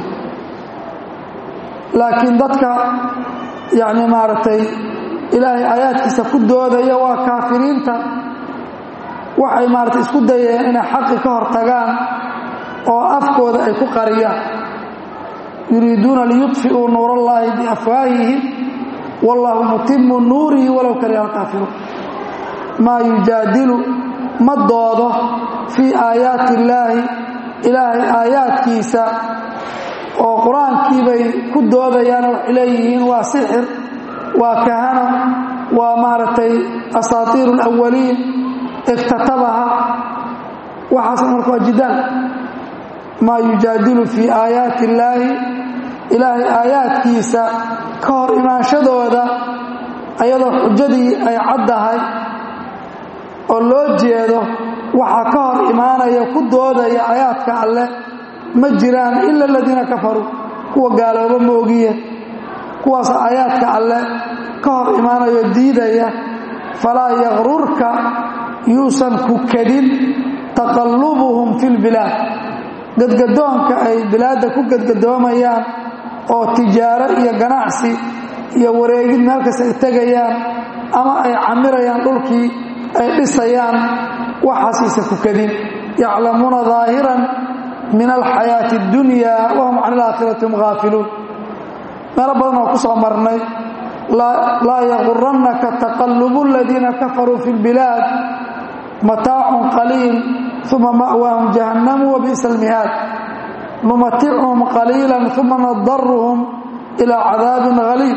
laakiin dadka yacni maaragtay ilaahay aayaadkiisa ku doodaya waa kaafiriinta waxay maaragtay isku dayeen inay xaqi ka hor tagaan oo afkooda ay ku qariyaan yuriiduuna liyudfi'uu nuur allaahi biafwaahihim wallaahu mutimu nuurihi walow kariha alkaafiruun maa yujaadilu ma doodo fii aayaati illaahi ilaahay aayaadkiisa oo qur-aankiibay ku doodayaan waxay leeyihiin waa sixir waa kahano waa maaragtay asaatiiru alawaliin iktatabaha waxaas marka waa jidaal maa yujaadilu fii aayaati illaahi ilaahay aayaadkiisa ka hor imaanshadooda ayadoo xujadii ay caddahay oo loo jeedo waxaa ka hor imaanaya ku doodaya aayaadka alleh ma jiraan ila aladiina kafaruu kuwa gaalooba moogiye kuwaas aayaadka alleh ka hor imaanayo diidaya falaa yakrurka yuusan ku kadin taqallubuhum fi lbilaad gadgadoonka ay bilaadda ku gadgadoomayaan oo tijaaro iyo ganacsi iyo wareegid meel kasta ay tegayaan ama ay camirayaan dhulkii ay dhisayaan waxaasiisa ku kadin yaclamuuna daahiran min alxayaati اddunya wahum can alaakhirati hum haafiluun meelo badan oo ku soo marnay laa yagurannaka taqallubu aladiina kafaruu fi lbilaad mataacun qaliil uma ma'waahum jahannamu wa bi'sa almihaad numaticuhum qaliila uma nadaruhum ilaa cadaabin haliib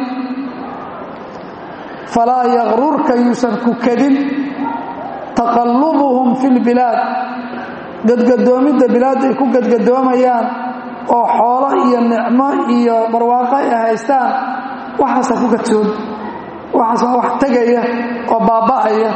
falaa yagrurka yuusan ku kadin taqallubuhum fi lbilaad gadgadoomidda bilaadda ay ku gadgadoomayaan oo xoolo iyo nicmo iyo barwaaqo ay haystaan waxaasaa ku gadsoon waxaas waa wax tegaya oo baaba'aya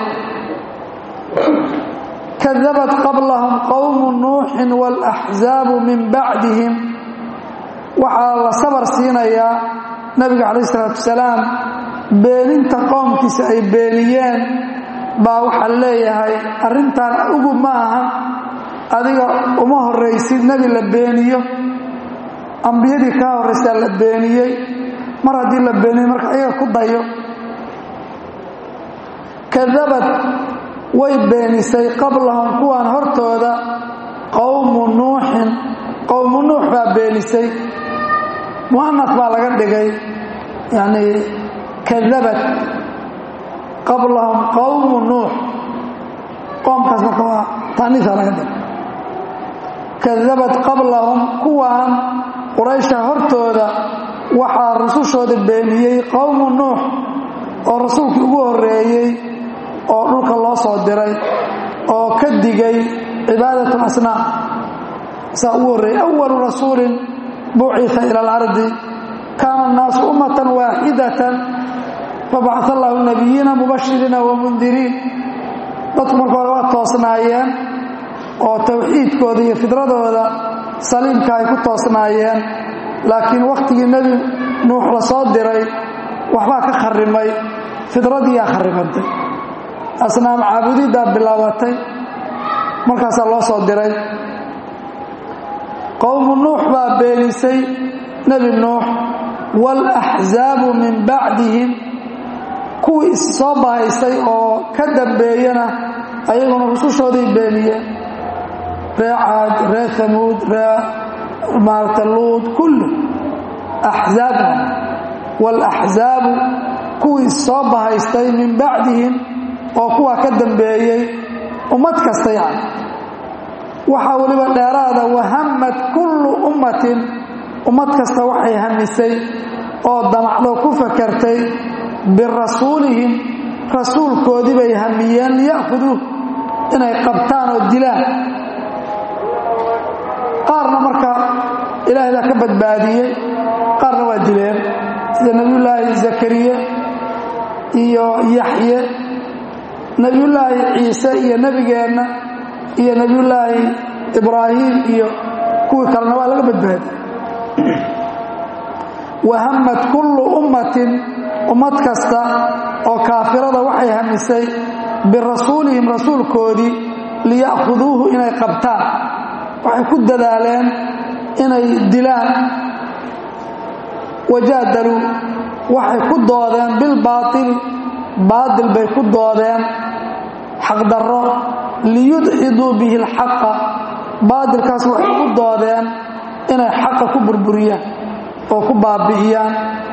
kadabat qablahum qowmu nuuxin waalaxzaabu min bacdihim waxaa la sabar siinayaa nabiga calayh isalaatu wasalaam beeninta qoomkiisa ay beeniyeen baa waxaa leeyahay arrintan ugu ma ahan adiga uma horraysid nebi la beeniyo ambiyadii kaa horraysaa la beeniyey mar haddii la beeniyey marka ayaga ku dayo kadabad way beenisay qablahum kuwaan hortooda qowmu nuuxin qowmu nuux baa beenisay mu'anas baa laga dhigay yacnii kadabad qablahum qowmu nuux qoomkaas marka waa taaniisa laga dhigay kadabad qablahum kuwaan quraysha hortooda waxaa rusushooda beeniyey qowmu nuux oo rasuulkii ugu horreeyey oo dhulka loo soo diray oo ka digay cibaadat asnaam saa ugu horreeyey awalu rasuulin bucita ila alardi kaana annaasu ummatan waaxidatan fabacaa allahu nabiyiina mubashiriina wamundiriin dadku marka hore waa toosnaayeen oo tawxiidkooda iyo fidradooda saliimka ay ku toosnaayeen laakiin wakhtigii nebi nuux la soo diray waxbaa ka kharrimay fidradiiyaa kharrimantay asnaam caabudiddaa bilaabatay markaasaa loo soo diray qowmu nuux baa beenisay nebi nuux waalaxzaabu min bacdihim kuwii is soo bahaysay oo ka dambeeyana ayaguna rusushooday beeniyeen ree caad ree hamuud ree maarata luud kulli axzaab waalaxzaabu kuwii is soo bahaystay min bacdihim oo kuwaa ka dambeeyey ummad kasta yani waxaa weliba dheeraada wahamad kullu ummatin ummad kasta waxay hamisay oo damacdo ku fakartay birasuulihim rasuulkoodii bay hamiyeen liya'khuduu inay qabtaan oo dilaan qaarna marka ilaahay baa ka badbaadiyey qaarna waa dileen sida nebiyullaahi zakariye iyo yaxye nebiyullaahi ciise iyo nebigeenna iyo nebiyullaahi ibraahim iyo kuwii kalena waa laga badbaadiyey wahamad kullu ummatin ummad kasta oo kaafirada waxay hamisay birasuulihim rasuulkoodii liya'khuduuhu inay qabtaan waxay ku dadaaleen inay dilaan wajaadaluu waxay ku doodeen bilbaaili baatil bay ku doodeen xaqdarro liyudxiduu bihi alxaqa baatilkaas waxay ku doodeen inay xaqa ku burburiyaan oo ku baabi'iyaan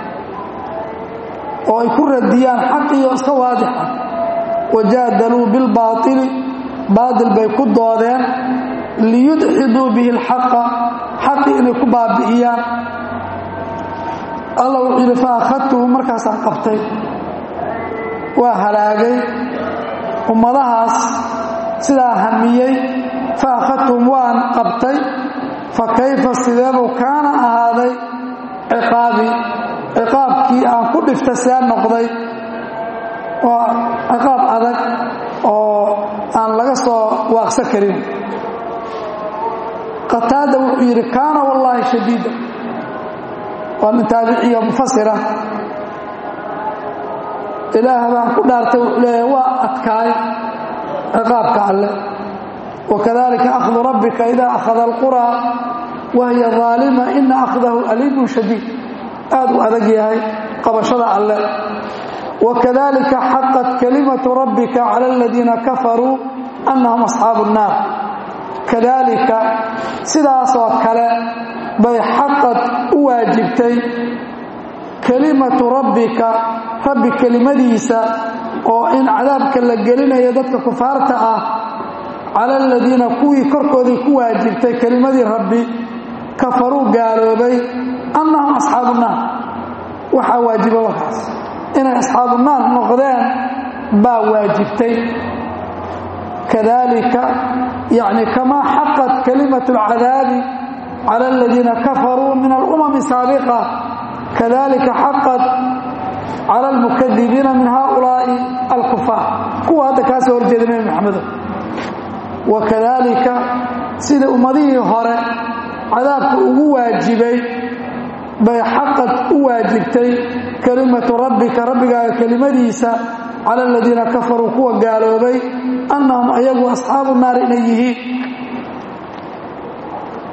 oo ay ku radiyaan xaqiyo iska waadixa wajaadaluu bilbaaili baatil bay ku doodeen liyudxiduu bihi alxaqa xaqii inay ku baabi'iyaan alla wuxuu yidhi fa akhadtuhu markaasaan qabtay waa halaagay ummadahaas sidaa hamiyey fa akhadtuhum waan qabtay fa kayfa sideebuu kaana ahaaday ciqaabi ciqaabkii aan ku dhifta see noqday waa ciqaab adag oo aan laga soo waaqsa karin qataada wuxuu yidhi kaana wallaahi shadiida waa min taabiciyo mufasira ilaah baan ku dhaartay wuxuu leeyahay waa adkaay ciqaabka alle wakadalika akhdu rabbika ida akhada alquraa wahiya aalima ina akhdahu aliimun shadiid aad u adag yahay qabashada alle wakadalika xaqat kalimatu rabbika cala aladiina kafaruu annahum asxaabu nnaar kadalika sidaasoo kale bay xaqad u waajibtay kelimatu rabbika rabbi kelimadiisa oo in cadaabka la gelinayo dadka kufaarta ah cala aladiina kuwii korkoodii ku waajibtay kelimadii rabbi kafaruu gaaloobay annahum asxaabu naar waxaa waajiba wakaas inay asxaabu naar noqdeen baa waajibtay kadalika yani kamaa xaqat kalimatu alcadaabi cala aladiina kafaruu min alumami saabiqa kadalika xaqat cala almukadibiina min haulaai alkufaar kuwa hadda kaa soo horjeeda nebi maxamedo wakadalika sida ummadihii hore cadaabka ugu waajibay bay xaqad u waajibtay kelimatu rabbika rabbigaaga kelimadiisa cala aladiina kafaruu kuwa gaaloobay annahum ayagu asxaabu naar inay yihiin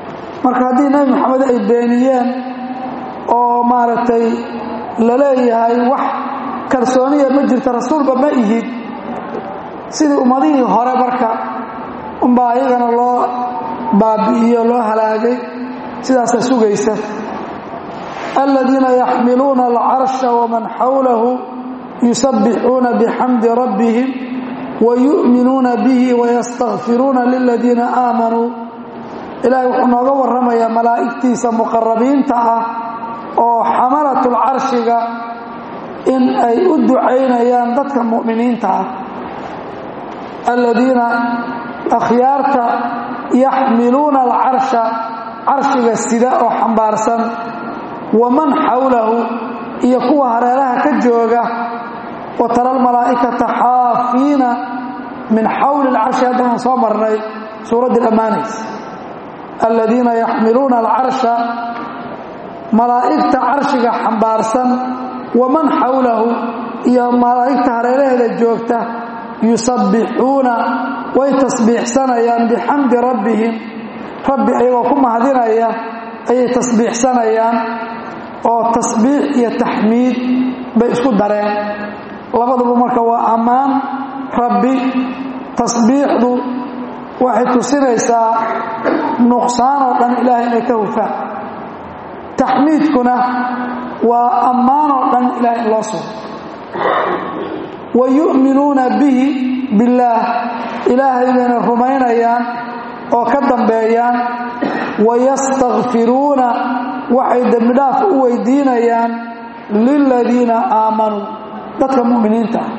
marka haddii nebi moxamed ay beeniyeen oo maaragtay la leeyahay wax kalsooniya ma jirta rasuulba ma ihid sidii ummadihii hore marka unbaa ayagana loo baabi'iyo loo halaagay sidaasa sugaysa aladiina yaxmiluuna alcarsha waman xawlahu yusabbixuuna bixamdi rabbihim wayu'minuuna bihi wayastakfiruuna liladiina aamanuu ilaahay wuxuu nooga warramayaa malaa'igtiisa muqarabiinta ah oo xamalatul carshiga in ay u ducaynayaan dadka mu'miniinta ah aladiina akhyaarta yaxmiluuna alcarsha carshiga sida oo xambaarsan waman xawlahu iyo kuwa hareeraha ka jooga wa tara almalaa'ikata xaafiina min xawli alcarshi haddaan soo marnay suuraddii dhammaanaysa aladiina yaxmiluuna alcarsha malaa'igta carshiga xambaarsan waman xawlahu iyo malaa'igta hareeraheeda joogta yusabbixuuna way tasbiixsanayaan bixamdi rabbihim rabbi ayagoo ku mahadinaya ayay tasbiixsanayaan oo tasbiix iyo taxmiid bay isku dareen labaduba marka waa ammaan rabbi tasbiixdu waxay tusinaysaa nuqsaan oo dhan ilaahay inay ka hufaan taxmiidkuna waa ammaan oo dhan ilahay in loo sugo wa yu'minuuna bihi billaah ilaahay bayna rumaynayaan oo ka dambeeyaan wayastakfiruuna waxay dembidhaaf u weydiinayaan liladiina aamanuu dadka mu'miniinta ah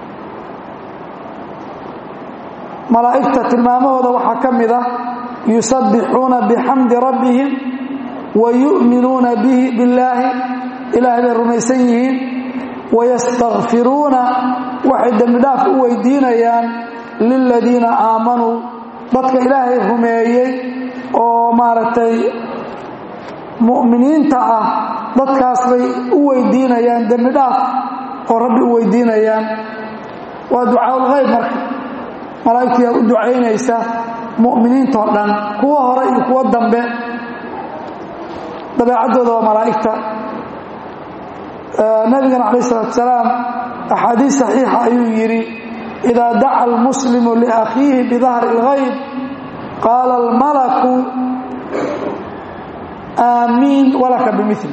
malaa'igta tilmaamahooda waxaa ka mid ah yusabbixuuna bixamdi rabbihim wa yu'minuuna bihi billaahi ilaahay bay rumaysan yihiin wayastakfiruuna waxay dembidhaaf u weydiinayaan liladiina aamanuu dadka ilaahay rumeeyey oo maaragtay mu'miniinta ah dadkaas bay u weydiinayaan dembidhaaf oo rabbi u weydiinayaan waa ducaaulkhayb marka malaa'igtiyaa u ducaynaysa mu'miniintao dhan kuwa hore iyo kuwo dambe dabeecaddooda waa malaa'igta nabigana calayh isalaatu salaam axaadiis saxiixa ayuu yidhi idaa daca almuslimu liakhiihi bidahri اlghayb qaala almalaku aamiin walaka bimili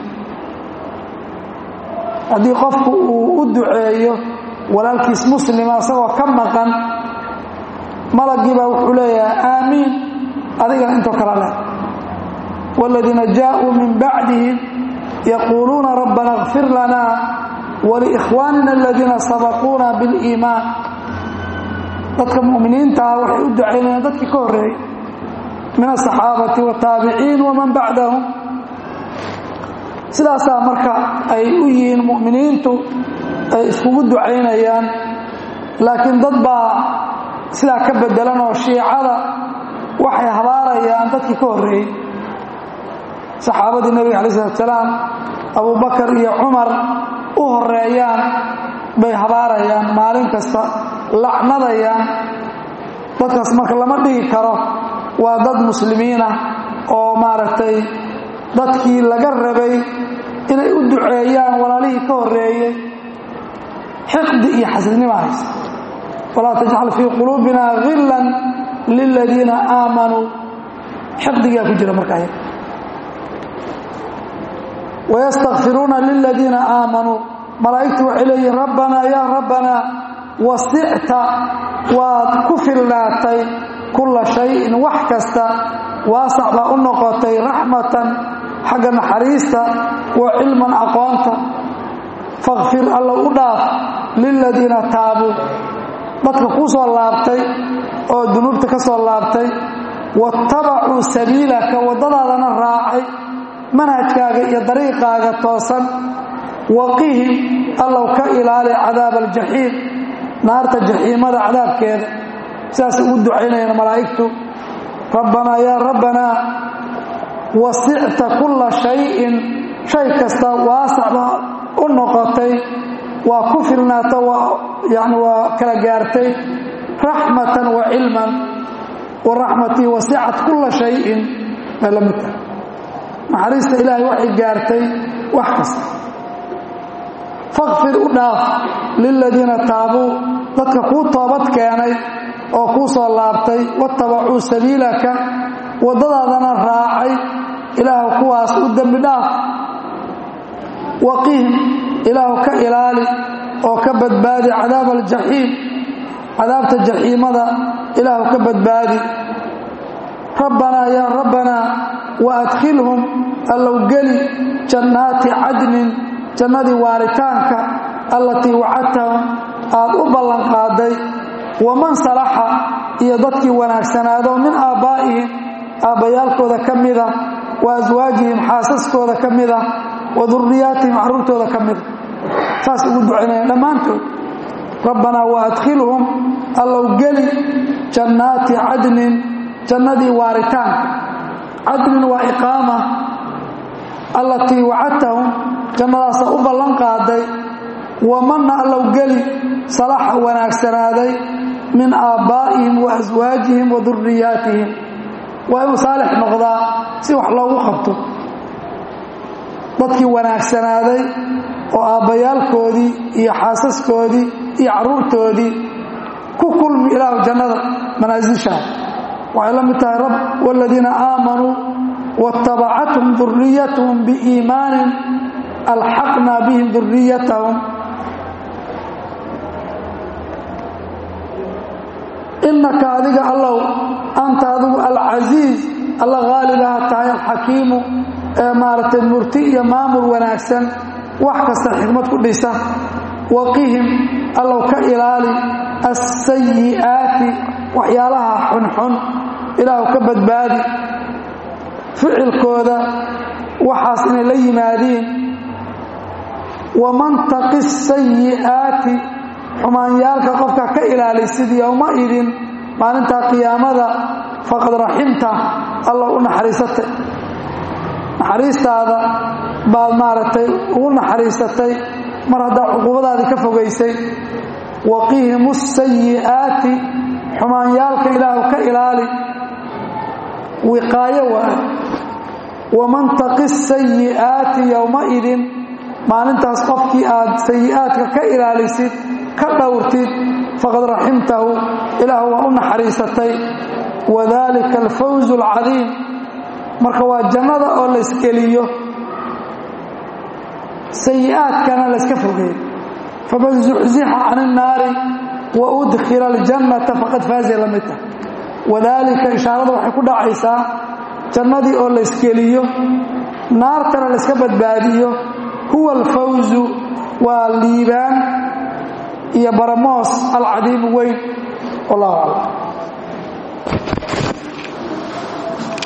haddii qofku uu u duceeyo walaalkiis muslima isagoo ka maqan malagii baa wuxuu leeyahay aamiin adigana intoo kala leh wاladiina jaaءuu min bacdihim yaquuluuna rabbana اغfir lana waliikhwaanina aladiina sabaquuna biاliimaan dadka mu'miniinta ah waxay u ducaynayaan dadkii ka horreeyey min asaxaabati wataabiciin waman bacdahum sidaasaa marka ay u yihiin mu'miniintu ay iskugu ducaynayaan laakiin dad baa sidaa ka bedelan oo shiicada waxay habaarayaan dadkii ka horreeyey saxaabadii nebiga alai salatu salaam abubakar iyo cumar u horeeyaan bay habaarayaan maalin kasta lacnadayaan dadkaas marka lama dhigi karo waa dad muslimiinah oo maaragtay dadkii laga rabay inay u duceeyaan walaalihii ka horreeyey xiqdi iyo xasidnima haysa walaa tajcal fii quluubina hillan liladiina aamanuu xiqdigaa ku jira markaa wayastakfiruuna liladiina aamanuu malaa'igtu waxay leeyihin rabbanaa yaa rabbanaa wasicta waad ku filnaatay kulla shayin wax kasta waasac baa u noqotay raxmatan xagga naxariista wa cilman aqoonta fakfir alla u dhaaf liladiina taabuu dadka kuu soo laabtay oo dunuubta ka soo laabtay waattabacuu sabiilaka waddadaadana raacay manhajkaaga iyo dariiqaaga toosan waqihim allow ka ilaali cadaaba aljaxiim naarta jaxiimada cadaabkeeda sidaas ugu ducaynayaan malaa'igtu rabbanaa yaa rabbanaa wasicta kulla shayin shay kasta waasacba u noqotay waa ku filnaata yani waa kala gaartay raxmatan wa cilman wa raxmatii wasicat kulla shayin bay la mid tahay naxariista ilaahay waxay gaartay wax kasta fakfir u dhaaf liladiina taabuu dadka kuu toobad keenay oo kuu soo laabtay watabacuu sabiilaka waddadaadana raacay ilaahu kuwaas u dembi dhaaf waqihim ilaahu ka ilaali oo ka badbaadi cadaab aljaxiim cadaabta jaxiimada ilaahu ka badbaadi rabbanaa yaa rabbanaa wa adkhilhum allow geli jannaati cadnin jannadii waaritaanka allatii wacadtahum aad u ballanqaaday waman salaxa iyo dadkii wanaagsanaado min aabbaa'ihim aabbayaalkooda ka mida wa aswaajihim xaasaskooda ka mida wa durriyaatihim carruurtooda ka mida saas ugu ducaynayaan dhammaantood rabbanaa wa adkhilhum allow geli jannaati cadnin jannadii waaritaanka cadnin waa iqaama allatii wacadtahum jannadaasa u ballan qaaday wamanna allow geli salaxa wanaagsanaaday min aabbaa'ihim wa aswaajihim wa durriyaatihim waa inuu saalix noqdaa si wax loogu qabto dadkii wanaagsanaaday oo aabbayaalkoodii iyo xaasaskoodii iyo carruurtoodii ku kulmi ilaahu jannada manaasishaa waxay la mid tahay rab waaladiina aamanuu waatabacathum duriyatahum biiimaanin alxaqnaa bihim duriyatahum innaka adiga allow anta adigu alcasiiz alla haalibaha tahay alxakiimu ee maaragtay murti iyo maamul wanaagsan wax kasta xikmad ku dhisa waqihim allow ka ilaali assayi'aati waxyaalaha xunxun ilaahu ka badbaadi ficilkooda waxaas inay la yimaadiin waman taqi sayi'aati xumaanyaalka qofka ka ilaalisid yowma idin maalintaa qiyaamada faqad raximta alla u naxariisatay naxariistaada baad maaragtay ugu naxariisatay mar haddaa cuquubadaadii ka fogaysay waqihimu sayi'aati xumaanyaalka ilaahu ka ilaali wiqaayo waa waman taqi sayi'aati yowmaidin maalintaas qofkii aad sayi'aadka ka ilaalisid ka dhowrtid faqad raximtahu ilaahu waa u naxariisatay wadalika alfawz alcadiim marka waa jannada oo laysgeliyo sayi'aadkana layska fogeeyo faman zuxzixa can innaari wa udkhila aljannata faqad faaza la mid tahay wadaalika ishaarada waxay ku dhacaysaa jannadii oo laysgeliyo naartana layska badbaadiyo huwa alfawzu waa liibaan iyo baramoos alcadiimu weyn wallahu aclam